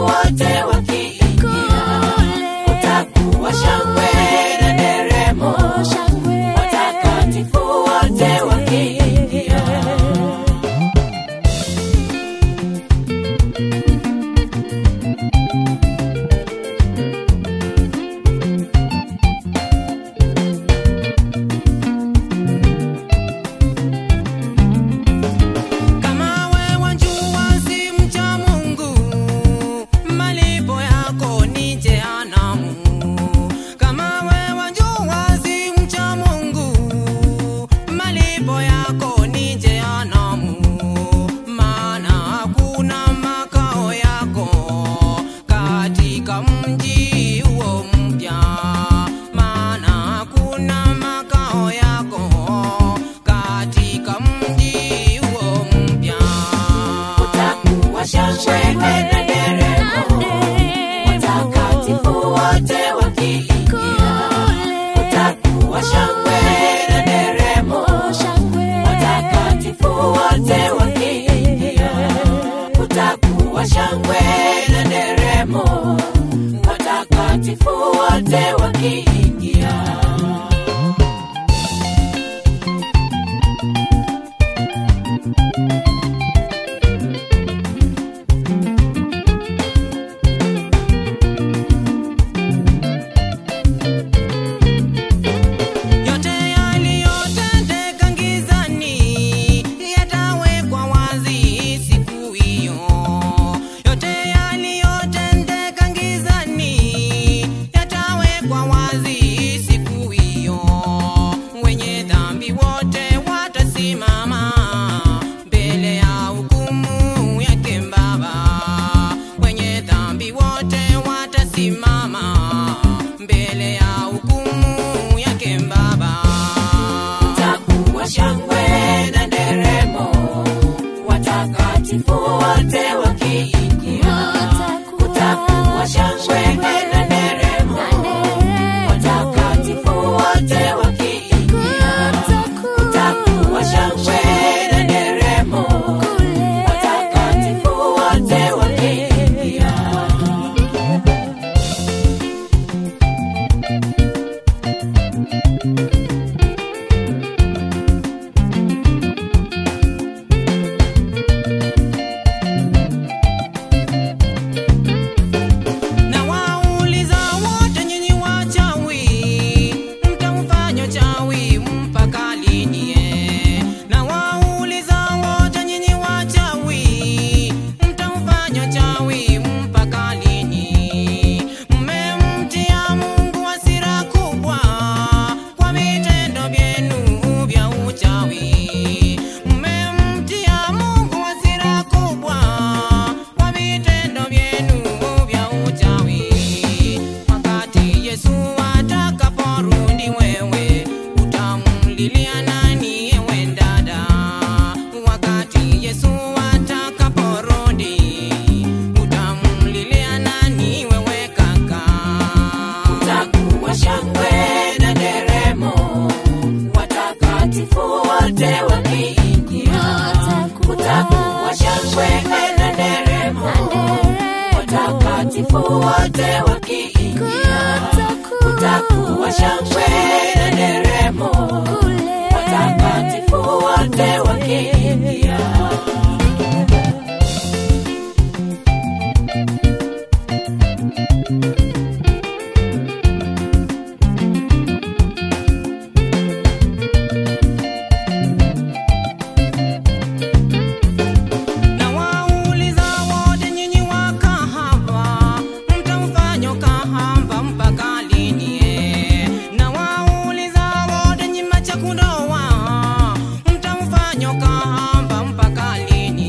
wote wakiingia, kutakuwa shangwe na nderemo, watakatifu wote wakiingia. Kama wewe jua si mcha Mungu, malipo yako ni jehanamu. Kama wewe jua si mcha Mungu, malipo yako ni jehanamu. Maana hakuna makao yako katika mji huo mpya. Maana hakuna makao yako katika mji huo mpya. Kutakuwa shangwe na nderemo, watakatifu wote wakiingia, kutakuwa shangwe na nderemo, watakatifu wote wakiingia, kutakuwa shangwe na nderemo, watakatifu wote wakiingia. Yote yaliyotendeka gizani yatawekwa wazi siku hiyo. Yote yaliyotendeka gizani yatawekwa wazi siku hiyo. Wenye dhambi wote watasimama mbele ya hukumu yake Baba. Wenye dhambi wote watasimama mbele ya hukumu yake Baba. Kutakuwa shangwe na nderemo, watakatifu wote wakiingia. Kutakuwa shangwe na nderemo, watakatifu wote wakiingia. Kutakuwa shangwe na nderemo, watakatifu wote wakiingia. Na wauliza wote nyinyi wachawi, mtamfanya chawi mpaka lini? eh? Na wauliza wote nyinyi wachawi, mtamfanya chawi mpaka lini? Mmemtia Mungu hasira kubwa kwa vitendo vyenu vya uchawi. Mmemtia Mungu hasira kubwa kwa vitendo vyenu vya uchawi. Wakati Yesu atakaporudi, wewe utamlilia nani, ewe dada? Wakati Yesu atakaporudi, utamlilia nani, wewe kaka? Kutakuwa shangwe na nderemo, watakatifu wote wakiingia. Kutakuwa shangwe na nderemo, watakatifu wote wakiingia. Kutakuwa shangwe na nderemo, watakatifu wote wakiingia. Na wauliza wote nyinyi wakahaba, mtamfanya kahaba mpaka lini? eh? Na wauliza wote nyinyi machakudoa, mtamfanya kahaba mpaka lini?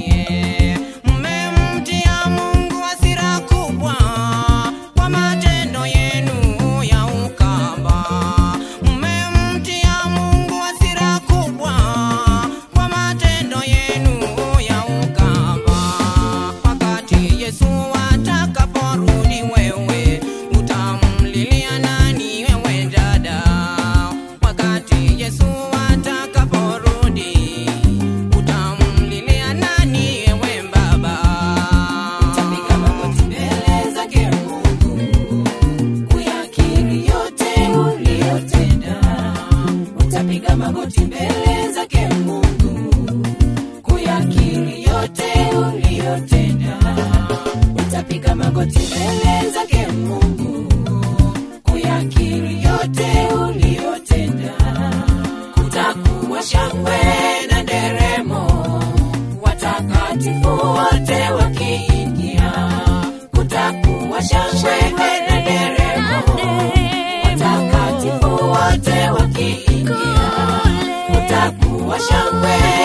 kupiga magoti mbele zake Mungu, kuyakiri yote uliyotenda. Kutakuwa shangwe na nderemo, watakatifu wote wakiingia. Kutakuwa shangwe na nderemo, watakatifu wote wakiingia. Kutakuwa shangwe